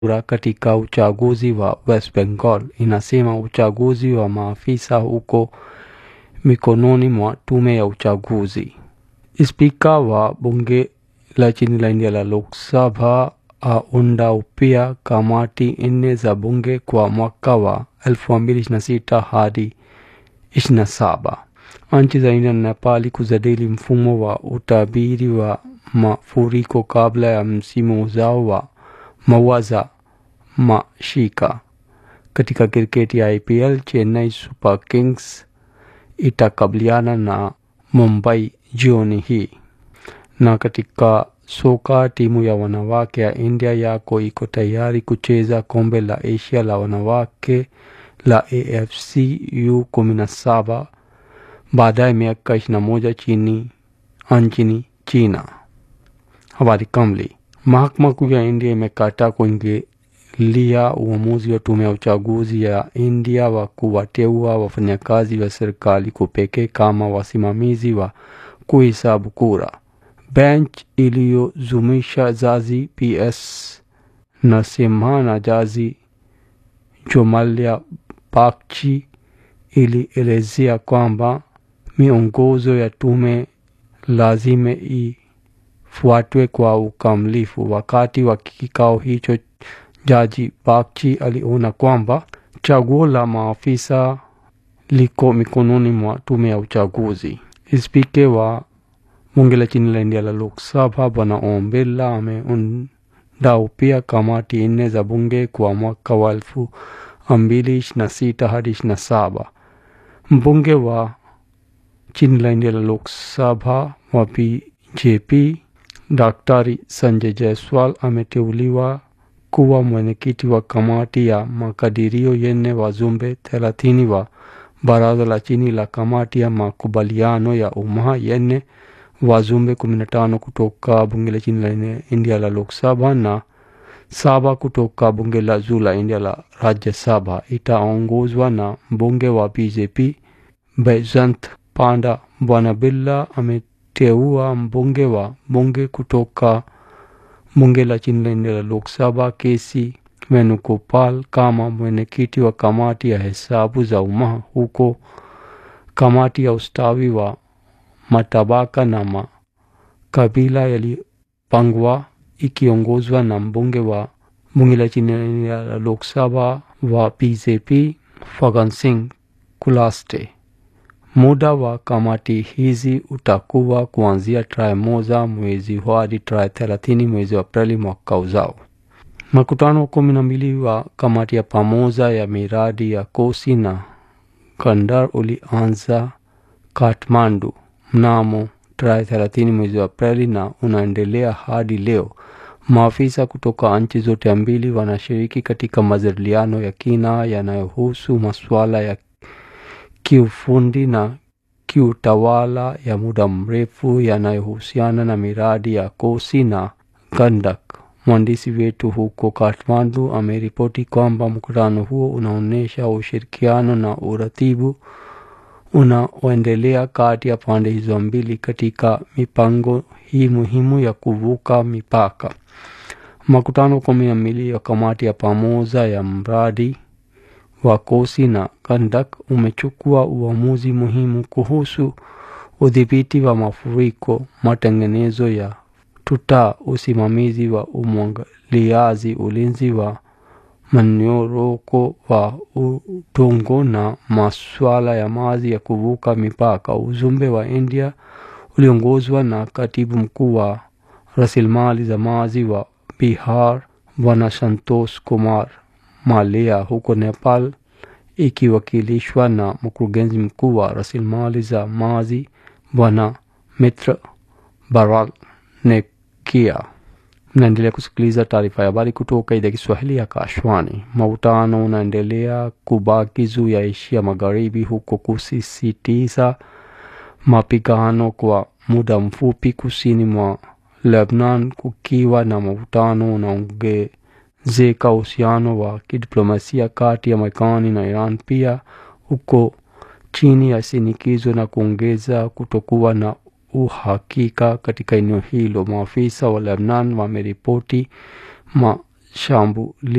kura katika uchaguzi wa West Bengal inasema uchaguzi wa maafisa huko mikononi mwa tume ya uchaguzi. Spika wa bunge la chini la India la Lok Sabha aunda upya kamati nne za bunge kwa mwaka wa 2026 hadi 27. Nchi za India na Nepali kujadili mfumo wa utabiri wa mafuriko kabla ya msimu ujao wa mvua za masika. Katika kriketi ya IPL, Chennai Super Kings itakabiliana na Mumbai jioni hii. Na katika soka, timu ya wanawake ya India yako iko tayari kucheza kombe la Asia la wanawake la AFC U17 baadaye miaka 21 chini nchini China. Habari kamili. Mahakama Kuu ya India imekataa kuingilia uamuzi wa tume ya uchaguzi ya India wa kuwateua wafanyakazi wa serikali kupekee kama wasimamizi wa kuhesabu kura. Bench iliyozumisha jaji PS Narasimha na jaji Jomalia Bakchi ilielezea kwamba miongozo ya tume lazima ifuatwe kwa ukamilifu. Wakati wa kikao hicho, jaji Bakchi aliona kwamba chaguo la maafisa liko mikononi mwa tume ya uchaguzi. Spika wa bunge la chini la India la Lok Sabha Bwana Om Birla ameunda upya kamati nne za bunge kwa mwaka wa elfu mbili ishirini na sita hadi ishirini na saba. Mbunge wa chini la India la Lok Sabha wa BJP Daktari Sanjay Jaiswal ameteuliwa kuwa mwenyekiti wa kamati ya makadirio yenye wajumbe thelathini wa baraza la chini la kamati ya makubaliano ya umma yenye wajumbe kumi na tano kutoka bunge la chini la India la Lok Sabha na saba kutoka bunge la juu la India la Rajya Sabha. Itaongozwa na mbunge wa BJP Baijant Panda. Bwana Birla ameteua mbunge wa bunge kutoka bunge la chini la India la Lok Sabha KC Venugopal kama mwenyekiti wa kamati ya hesabu za umma, huko kamati ya ustawi wa matabaka na makabila yalipangwa ikiongozwa na mbunge wa bunge la chini la Lok Sabha wa BJP Fagan Singh Kulaste. Muda wa kamati hizi utakuwa kuanzia tarehe moja mwezi hadi tarehe thelathini mwezi wa Aprili mwaka ujao. Makutano kumi na mbili wa kamati ya pamoja ya miradi ya Kosi na Gandhar ulianza Kathmandu mnamo tarehe thelathini mwezi wa Aprili na unaendelea hadi leo. Maafisa kutoka nchi zote mbili wanashiriki katika majadiliano ya kina yanayohusu masuala ya kiufundi na kiutawala ya muda mrefu yanayohusiana na miradi ya Kosi na Gandak. Mwandishi wetu huko Kathmandu ameripoti kwamba mkutano huo unaonyesha ushirikiano na uratibu unaoendelea kati ya pande hizo mbili katika mipango hii muhimu ya kuvuka mipaka. Makutano kumi na mbili ya kamati ya pamoja ya mradi wa Kosi na Gandak umechukua uamuzi muhimu kuhusu udhibiti wa mafuriko, matengenezo ya tuta, usimamizi wa umwagiliaji, ulinzi wa mnyororo wa udongo na masuala ya maji ya kuvuka mipaka. Ujumbe wa India uliongozwa na katibu mkuu wa rasilimali za maji wa Bihar Bwana Santosh Kumar Malia, huko Nepal ikiwakilishwa na mkurugenzi mkuu wa rasilimali za maji Bwana Mitra Baralnekia. Mnaendelea kusikiliza taarifa ya habari kutoka idhaa Kiswahili ya Kashwani. Mvutano unaendelea kubaki juu ya Asia Magharibi, huko kusisitiza mapigano kwa muda mfupi kusini mwa Lebanon, kukiwa na mvutano unaongezeka uhusiano wa kidiplomasia kati ya Marekani na Iran pia huko chini ya shinikizo na kuongeza kutokuwa na uhakika katika eneo hilo. Maafisa wa Lebanon wameripoti shambulizi